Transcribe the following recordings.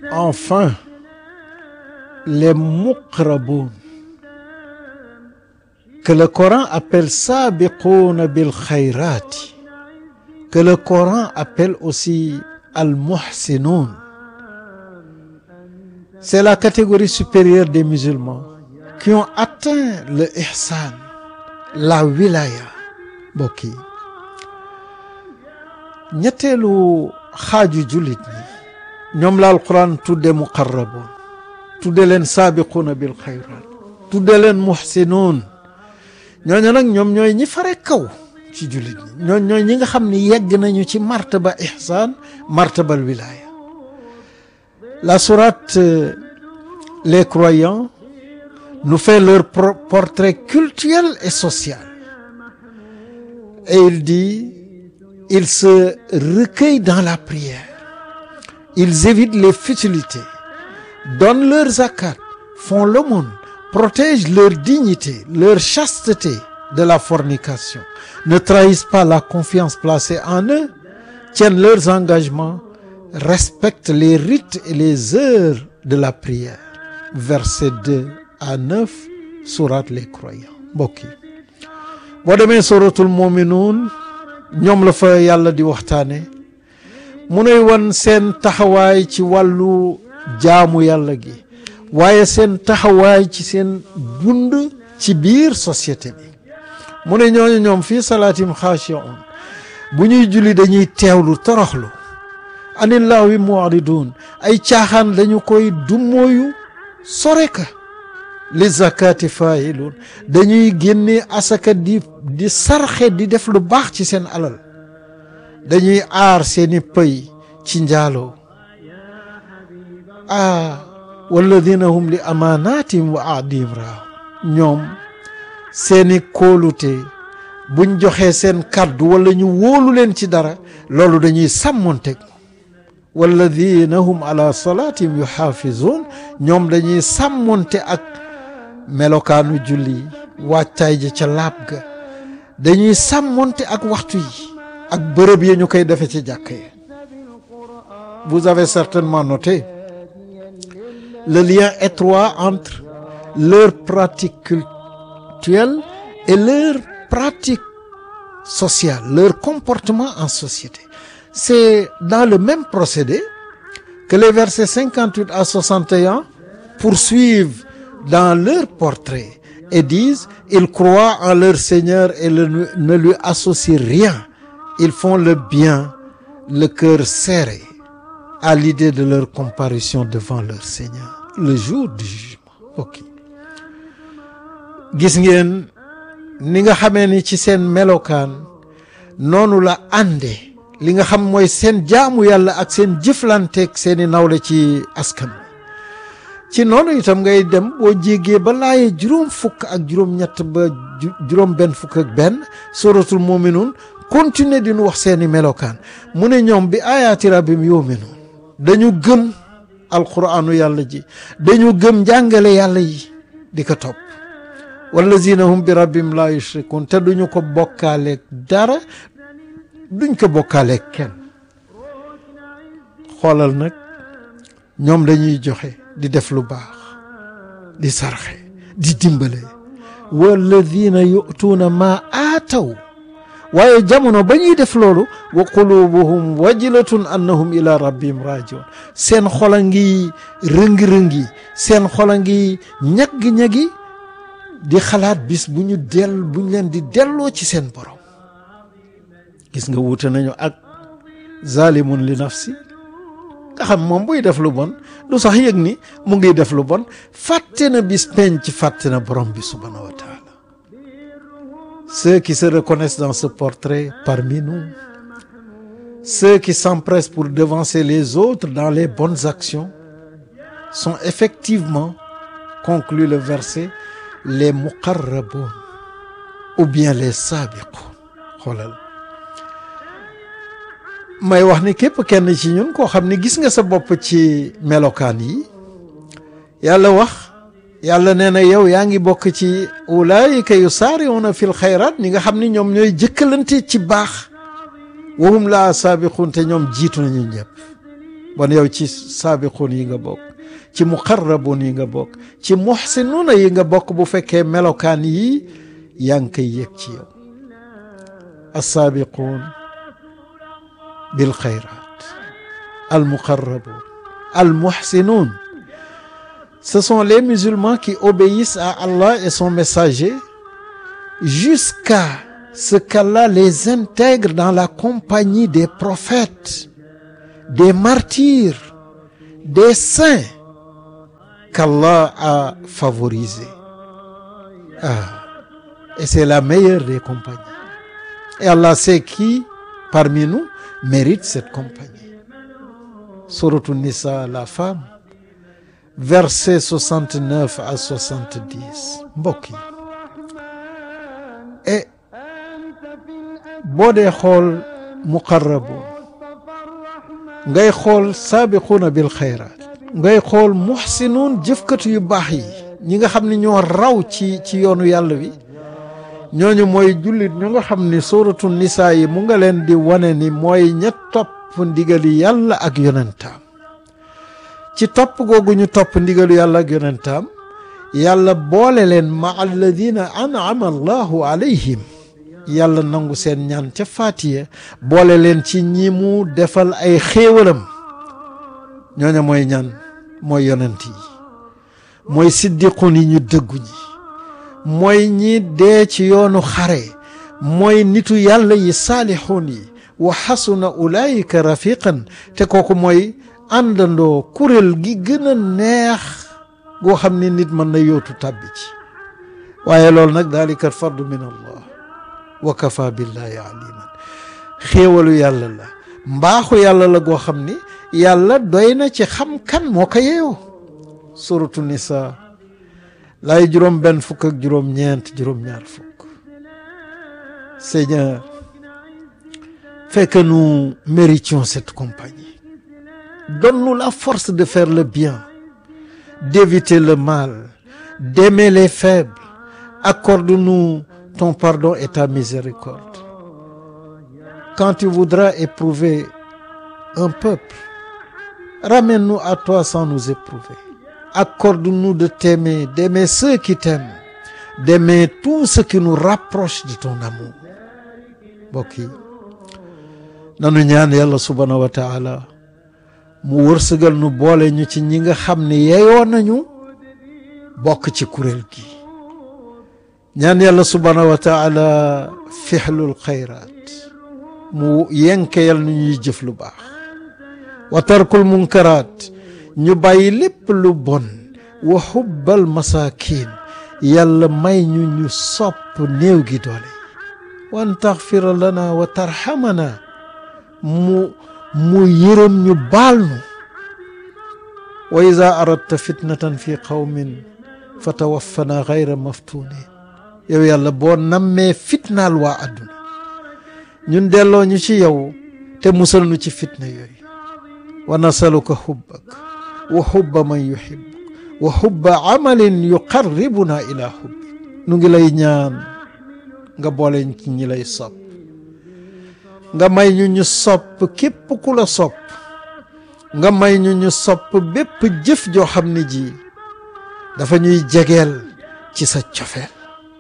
enfin les muqraboun que le Coran appelle sabiqouna bil khayrati que le Coran appelle aussi al muhsinoun c'est la catégorie supérieure des musulmans qui ont atteint le ihsan la wilaya mbokk yi ñetteelu xaaju jullit ñi ñoom la alquran tudde muqarraboon tudde leen saabiquuna bil xayraat tudde leen muhsinoon ñooñu nag ñoom ñooy ñi fare kaw ci jullit ñi ñooñ ñooy ñi nga xam ni yegg nañu ci martaba ihsaan martabal wilaya la sourate les croyants nous fait leur portrait cultuel et social et il dit ils se recueillent dans la prière ils évitent les futilités donnent leur zakat font l'aumône protègent leur dignité leur chasteté de la fornication ne trahissent pas la confiance placée en eux tiennent leurs engagements respectent les rites et les heures de la prière versets 2 à 9 sourate les croyants mbokk yi boo demee suratul muminuun ñoom la fa yàlla di waxtaane mu nuy wan seen taxawaay ci wàllu jaamu yàlla gi waaye seen taxawaay ci seen dund ci biir société bi mu ne ñooñu ñoom fii salaatim xaashi'un bu ñuy julli dañuy teewlu toroxlu anillaahi mu'ridun ay caaxaan dañu koy dummóoyu sore ka li zakati failun dañuy génne asaka di di sarxe di def lu baax ci seen alal dañuy aar seeni pëy ci njaaloo ah walladina hum li amaanatim wa ahdihim raaw ñoom seeni kóolute buñ joxee seen kàddu wala ñu wóolu leen ci dara loolu dañuy sàmmonteg walladina hum ala salaatihim yuxaafizuun ñoom dañuy sàmmonte ak melokaanu julli wàccaay ja ca laab ga dañuy sàmmonte ak waxtu yi ak bërëb yi ñu koy defe ci jàkk yi vous avez certainement noté le lien étroit entre leur pratique cultuelle et leur pratique sociale leur comportement en société c'est dans le même procédé que les versets 58 à 61 poursuivent dans leur portrait et disent ils croient en leur Seigneur et le, ne lui associent rien ils font le bien le cœur serré à l'idée de leur comparution devant leur Seigneur le jour du jugement ok gis ngeen ni nga xamee ni ci seen melokaan noonu la ànde li nga xam mooy seen jaamu yàlla ak seen jëflanteeg seeni nawle ci askan ci noonu itam ngay dem boo jéggee ba laaye juróom fukk ak juróom ñett ba juróom benn fukk ak benn suratul muminuun continuer di nu wax seeni melokaan mu ne ñoom bi ayaati rabbim yuminuun dañu gëm alquraanu yàlla ji dañu gëm njàngale yàlla yi di ko topp wallazina hum bi rabbim la yushrikun te duñu ko bokkaaleeg dara duñ ko bokkaaleeg kenn xoolal nag ñoom dañuy joxe di def lu baax di sarxe di dimbale walladina yu'tuuna maa aataw waaye jamono ba ñuy def loolu wa qulubuhum wajilatun annahum ila rabbihim rajiun seen xola ngi rëngi-rëngi seen xola ngi ñaggi-ñaggi di xalaat bis bu ñu dell bu ñu leen di delloo ci seen borom gis nga wuute nañu ak zalimun li nafsi nga xam moom buy def lu bon du sax yëg ni mu ngi def lu bon fàtte na bis penc fàtte na borom bi subhanahu wa taala ceux qui se reconnaissent dans ce portrait parmi nous ceux qui s'empressent pour devancer les autres dans les bonnes actions sont effectivement conclut le verset les muqarraboun ou bien les sabiqoun xoolal may wax ni képp kenn ci ñun koo xam ni gis nga sa bopp ci melokaan yi yàlla wax yàlla nee na yow yaa ngi bokk ci ulaayika yusaariuuna fil xayraat ñi nga xam ni ñoom ñooy jëkkalante ci baax wahum laa saabiquun te ñoom jiitu nañu ñëpp bon yow ci saabiquun yi nga bokk ci muqarrabuun yi nga bokk ci muxsinuuna yi nga bokk bu fekkee melokaan yi yaa ngi koy yëg ci yow assaabiquun bil xayraat al muqarrabuun al muxsinuun ce sont les musulmans qui obéissent à Allah et son messager jusqu'à ce qu'Allah les intègre dans la compagnie des prophètes des martyrs des saints qu'Allah a favorisés ah et c'est la meilleure des compagnies et Allah sait qui parmi nous mérite cette compagnie Sourate Nisa la femme verset 69 à 70 mbokk yi et boo dee xool muqarrabuun ngay xool saabiquuna bil xayraat ngay xool muxsinuun jëfkatu yu baax yi ñi nga xam ne ñoo raw ci ci yoonu yàlla wi ñooñu mooy jullit ñu nga xam ni suuratu nisaa yi mu nga leen di wane ni mooy ña topp ndigali yàlla ak yonentaam ci topp googu ñu topp ndigalu yàlla ak yonentaam yàlla boole leen ma alladina an'ama allahu alayhim yàlla nangu seen ñaan ca faatiya boole leen ci ñi mu defal ay xéewalam ñooña mooy ñaan mooy yonent yi mooy siddiqun yi ñu dëggu ñi mooy ñi dee ci yoonu xare mooy nitu yàlla yi saalixuun yi wa xasuna ulaayika rafiqan te kooku mooy àndandoo kuréel gi gën a neex goo xam ne nit mën na yootu tàbbi ci waaye loolu nag daalika fardu min allah wa kafa billahi aliman xéewalu yàlla la mbaaxu yàlla la goo xam ni yàlla doy na ci xam kan moo ko yeeyoo suratu nisa laay juróom benn fukk ak juróom ñeent juróom ñaar fukk Seigneur fais que nous méritions cette compagnie donne-nous la force de faire le bien d'éviter le mal d'aimer les faibles accorde-nous ton pardon et ta miséricorde quand tu voudras éprouver un peuple ramène-nous à toi sans nous éprouver accorde-nous de t'aimer d'aimer ceux qui t'aiment d'aimer tout ce qui nous rapproche de ton amour mbokk yi nanu ñaan yàlla subhaanahu wa taala mu wërsëgal nu boole ñu ci ñi nga xam ne yeyoo nañu bokk ci kuréel gi ñaan yàlla subhaanahu wa taala fixlul xayraat mu yenkeyal nu ñuy jëf lu baax wa tarkul munkaraat ñu bàyyi lépp lu bon wa xubbal masaakin yàlla may ñu ñu sopp néew gi doole wan taxfira lana wa tarxamana mu mu yërëm ñu baal nu wa ida aradta fitnatan fi qawmin fa tawaffana gayra maftunin yow yàlla boo nammee fitnaal waa àdduna ñun delloo ñu ci yow te musal nu ci fitna yooyu wa nasaluka xubbak wa xubba man yuxibbuk wa xubba amalin yuqarribuna ila xubbik nu ngi lay ñaan nga boole ci ñi lay sopp nga may ñu ñu sopp képp ku la sopp nga may ñu ñu sopp bépp jëf joo xam ne ji dafa ñuy jegeel ci sa cofeel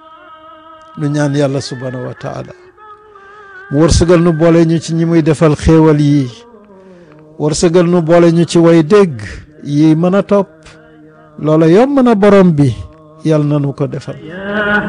nu ñaan yàlla subhaanahu wa taala mu wërsëgal nu boole ñu ci ñi muy defal xéewal yi wërsëgal nu boole ñu ci way dégg yi mën a topp loola yomb na borom bi yàlla na nu ko defal